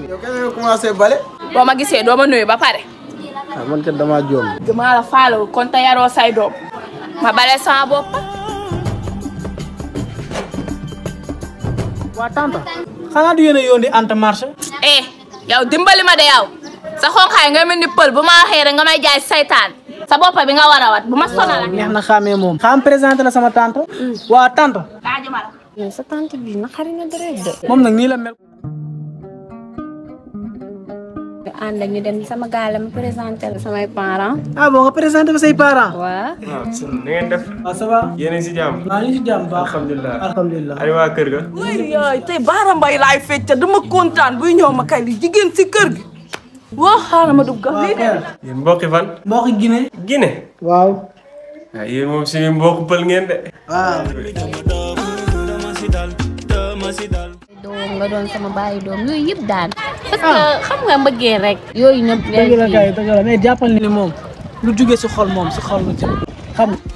yow kañ nga commencé bale. boo ma gisee doo ma nuyu ba pare. ah man kat damaa joom. maa la faalewul kon te yaroo say doom ma bale sama bopp. waa tante xanaa du yéen a yónni Anta marché eh yow dimbali ma de yow sa xonqaay nga mel ni pël bu ma waxee rek nga may jaay saytaan sa bopp bi nga war a wat bu ma sonal ak neex na xàmmee moom xam présenté la sama tante waa tante laaju ma la. yow sa tante bi naqari na deret de. moom nag nii la mel ñu ànd ak ñu dem sama gaale ma présenté la samay parents. ah bon nga présenté fa say parents waa waaw na ngeen def waaw ça va yéen a ngi si jàmm waaw ñu ngi si jàmm baax alhamdulilah alhamdulilah ay waa kër ga yaay tey baara mbay laay fecc dama kontaan buy ñëw ma kay li jigéen si kër gi waa xaaral ma dugg waaw lii père yéen mbokki fan mbokk Guinée Guinée waaw waaw yéen moom suñu mbokk pël ngeen de waaw doom nga doon sama bàyyi doom yooyu yëpp daan. parce que xam nga mbëggee rek. yooyu ñëpp dëgg la kay dëgg la mais jàppal ni moom lu jugee si xol moom si xol la jëm xam nga